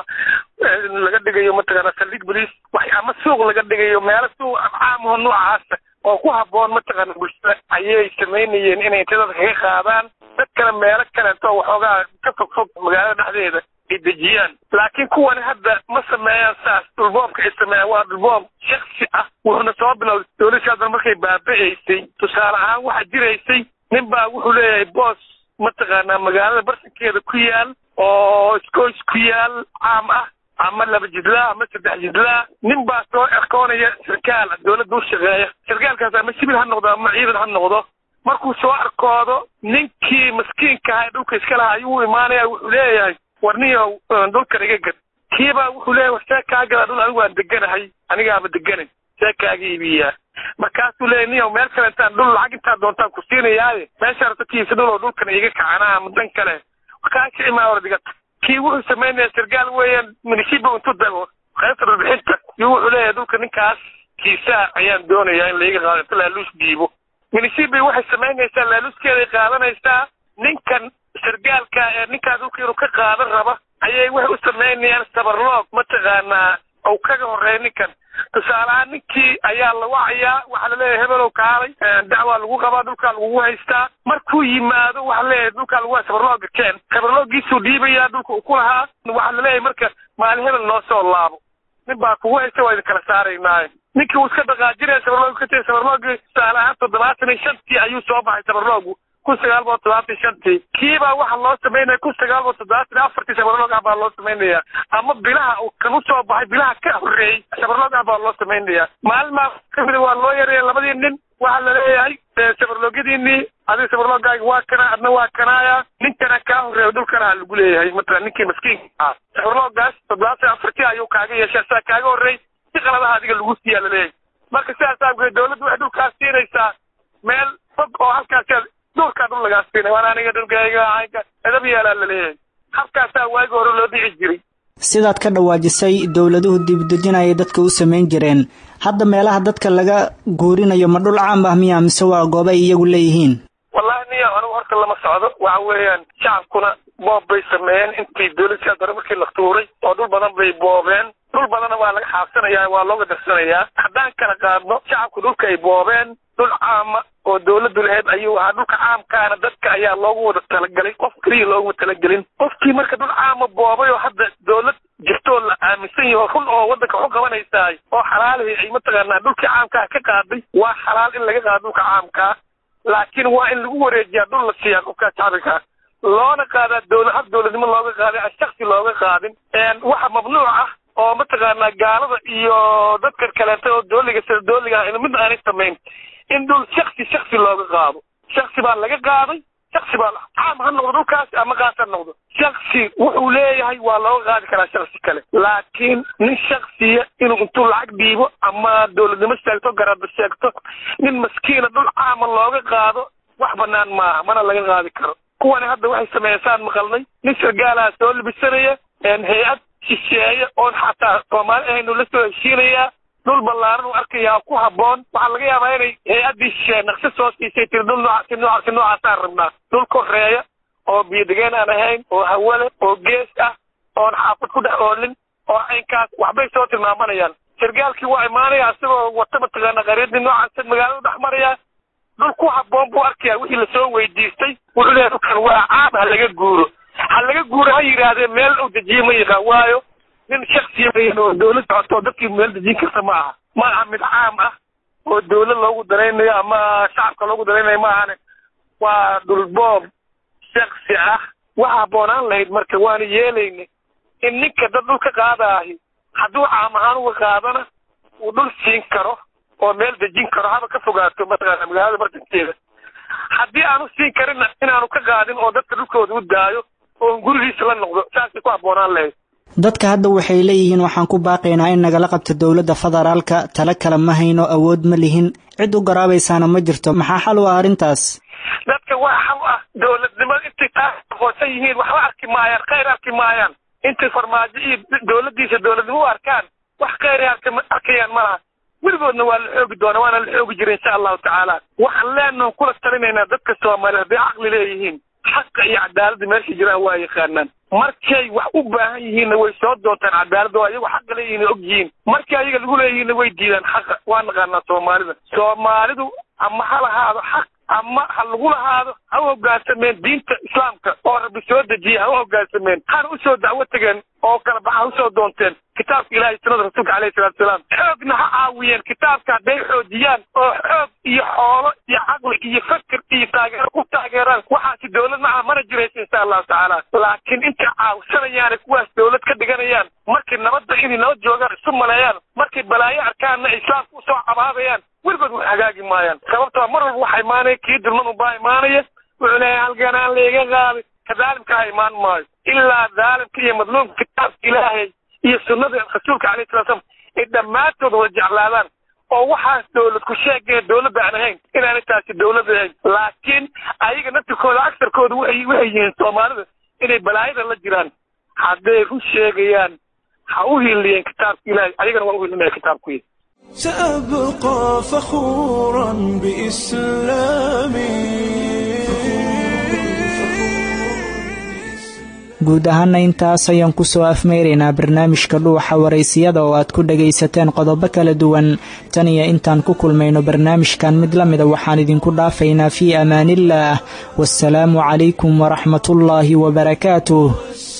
laga dhigayo mataqaana saldhig boliis wax ama suuq laga dhigayo meelo suuq caamaho noocaasa oo ku habboon mataqaana bulshada ayay samaynayeen inay inta dadka kaga qaadaan dad kale meelo kaleeto waxoogaa ka fog fog magaalada dhexdeeda ay dejiyaan laakiin kuwani hadda ma sameeyaan saas dhulboobka ay sameeyaan waa dhulboob shaksi ah wuxuuna soo bilowday dowladda hadan markay baaba'aysay tusaale ahaan waxaa jiraysay nin baa wuxuu leeyahay boos mataqaanaa magaalada barsankeeda ku yaal oo iskoys ku yaal caam ah ama laba jidlaa ama saddex jidlaa nin baa soo erkoonaya sarkaal dowladda u shaqeeya sarkaalkaas ama sibil ha noqdo ama ciidan ha noqdo markuu soo arkoodo ninkii maskiinka aha ee dhulka iska lahaa ayuu u imaanaya wuxuu leeyahay war niyow dhulkan iga gad kiibaa wuxuu leeyahay war see kaa gadaa dhul anigu aan deganahay anigaaba deganan see kaaga iibiyaa markaasuu leeyahy niyow meel kale intaan dhul lacag intaa doontaan ku siinayaaye meesha rabtakiisa dhuloo dhulkan iga kacanaa ama dan kale kaa kici maa ordigata kii wuxuu samaynaya sargaal weeyaan minishiba intuu dago qaybta dhulbixinta iyo wuxuu leeyahay dhulka ninkaas kiisaa ayaan doonayaa in laiga qaado inta laaluus dhiibo minishibi waxay samaynaysaa laaluuskeeday qaadanaysaa ninkan sargaalka ee ninkaas dhulka inuu ka qaadan raba ayay waxay u samaynayaan sabarloog mataqaanaa ou kaga horreeya ninkan tusaale ahaan ninkii ayaa la wacayaa waxaa laleeyahay hebelow kaalay dacwaa lagu qabaa dhulkaa lagugu haystaa markuu yimaado waxaa laleeyahay dhulkaa lagu sabarlooga keen sabarloogiisuu dhiibayaa dhulka uu ku lahaa waxaa laleeyahay marka maalin hebel noo soo laabo nin baa kugu haysta waa idin kala saaraynaaye ninkii uu iska dhaqaajinaya sabarloogu ka tegay sabarloogii tusaale ahaan toddobaatan iyo shantii ayuu soo baxay sabarloogu kun sagaal boqol toddobaatan shantii kiibaa waxaa loo samaynaya kun sagaal boqol toddobaatan afartii sabarloog ah baa loo samaynaya ama bilaha uu kan usoo baxay bilaha ka horreeyey sabarloog ah baa loo samaynaya maalmaa kamida waa loo yareeya labadii nin waxaa laleeyahay sabarloogyadiinii adiga sabarloogaaga waa kana adna waa kanaaya ninkana kaa horreeya dhulkana ha lagu leeyahay matala ninkii maskiinka ah sabarloogaas toddobaatan afartii ayuu kaaga yeeshay saa kaaga horreey si qaladaha adiga lagu siiyaa laleeyahay marka sidaas aageed dowladdu waxay dhulkaas siinaysaa meel fog oo halkaas dhulkaa dhul lagaa siinay waan aniga dhulkayga caynka edab yeelaa laleeyahay halkaasaa waagi hore loo dhici jiray sidaad ka dhawaajisay dowladuhu dibdejin ayay dadka u samayn jireen hadda meelaha dadka laga guurinayo ma dhul caam ah miya mise waa goob ay iyagu leeyihiin wallahi niyo anigu horta lama socdo waxa weeyaan shacabkuna boob bay sameeyeen intii dowladsiaa dore markii la tuuray oo dhul badan bay boobeen dhul badanna waa laga xaabsanayaa waa looga darsanayaa haddaan kala qaadno shacabku dhulka ay boobeen dhul caama oo dowladdu lahayd ayuu ahaa dhulka caamkaana dadka ayaa loogu wada talagelay qof keliya looguma talagelin qofkii marka dhul caama boobay oo hadda dowlad jirtoo la aaminsan yaho run oo waddanka waxu qabanaysaay oo xalaalihi ay mataqaanaa dhulkii caamkaa ka qaaday waa xalaal in laga qaado dhulka caamkaa laakiin waa in lagu wareejiyaa dhul la siiyaa qofkaa shacbiga loona qaadaa dowla hab dowladnimo looga qaaday aan shaksi looga qaadin waxa mamnuuc ah oo mataqaanaa gaalada iyo dadkan kaleeta oo dooliga sida dooliga ah mid aanay samayn in dhul shaksi shaksi looga qaado shaksi baa laga qaaday shaksi baa caam ha noqdo dhulkaas ama qaas ha noqdo shaksi wuxuu leeyahay waa looga qaadi karaa shaksi kale laakiin nin shaksiya inuu intuu lacag dhiibo ama dowladnimo sheegto garada sheegto nin maskiina dhul caama looga qaado wax banaan maaha mana laga qaadi karo kuwani hadda waxay sameysaan maqalnay nin sargaalaha soo libisanaya hay-ad shisheeye oon xataa soomaali ahaynu la soo heshiinayaa dhul ballaaran u arkayaa ku habboon waxaa laga yaabaa inay hay-addii shisheeye naqsi soo siisay tiri dhul nooca si nooca si noocaasaan rabnaa dhul koreeya oo biyodegeen aan ahayn oo hawale oo gees ah oon xaafad ku dhex oolin oo caynkaas waxbay soo tilmaamanayaan sargaalkii waa imaanaya isagoo wata mataqaana qaryadii noocaas magaalada dhex maraya dhul ku habboon buu arkayaa wixii lasoo weydiistay wuxuu leeyahay dhulkan waa caam ha laga guuro ha laga guuro ha yidhaahdee meel u dejiye ma yaqaan waayo nin shaksiya mayan oo dowlad socoto dadkii meel dejin karta ma aha ma aha mid caam ah oo dowlad loogu daraynayo ama shacabka loogu daraynayo ma ahane waa dhulboob shaksi ah waxa habboonaan lahayd marka waana yeelayna in ninka dad dhul ka qaadaahi hadduu caam ahaan uga qaadana uu dhul siin karo oo meel dejin karo haba ka fogaato mataqaana magaalada bartankeeda haddii aanu siin karinna inaanu ka qaadin oo dadka dhulkooda u daayo oo gurigiisa la noqdo saasay ku habboonaan lahayd dadka hadda waxay leeyihiin waxaan ku baaqaynaa in nagala qabto dowladda federaalka tala kale ma hayno awood ma lihin cid u garaabaysaana ma jirto maxaa xal u ah arrintaas dadka waa xal ah dowladnimada intay taa aqoonsan yihiin waxba arki maayaan khayr arki maayaan intay farmaajo iyo dowladdiisa dowladnimo u arkaan wax khayray arkayaan malaha weligoodna waa la xoogi doona waana la xoogi jira insha allahu tacaala waxaan leenaho kula talinaynaa dadka soomaaliya hadday caqli leeyihiin xaqa iyo cadaaladda meesha jiraan waa yaqaanaan markay wax u baahan yihiinna way soo doontaan cadaaladda oo ayagu xaqa leeyihiin og yihiin markii ayaga lagu leeyihiinna way diidaan xaqa waa naqaanaa soomaalida soomaalidu ama ha lahaado xaq ama ha lagu lahaado ha u hoggaansameen diinta islaamka oo rabbi soo dejiyey ha u hoggaansameen hana usoo dacwo tegeen oo kala baxa ha usoo doonteen kitaabka ilahay sunnada rasuulka alayhi salatu salaam xoogna ha caawiyeen kitaabka hadday xoojiyaan oo xoog iyo xoolo iyo caqli iyo fakir iyo taageero ku taageeraan waxaasi dowlad maca mana jiraysa insha allahu tacaala laakiin intay caawsanayaane kuwaas dowlad ka dhiganayaan markay nabadda inay nabad joogaan isu maleeyaan markay balaayo arkaanna islaamka usoo cabaabayaan weligood wax hagaagi maayaan sababtoo mar walba waxa imaanaya kii dulman unbaa imaanaya wuxuu leeyahay halkanaan layga qaaday ka daalimka ha imaan maayo ilaa daalimka iyo madluumka kitaabka ilaahay iyo sunnada rasuulka alayhi salatu slam ay dhammaantood wada jeclaadaan oo waxaas dowlad ku sheegaya dowladda aan ahayn inaanay taasi dowlad ahayn laakiin ayaga naftirkooda agsarkooda waxay waxay yihiin soomaalida inay balaayada la jiraan hadday ku sheegayaan ha u hiliyeen kitaabka ilaahay ayagana waa u hilinaya kitaabkuyi سأبقى فخورا بإسلامي guud ahaana intaas ayaan kusoo afmeyraynaa barnaamijka dhuuxa waraysiyada oo aad ku dhagaysateen qodobo kala duwan tan iyo intaan ku kulmayno barnaamijkan mid la mida waxaan idinku dhaafaynaa fii amaaniillaah wasalaamu calaykum waraxmatullaahi wabarakaatuh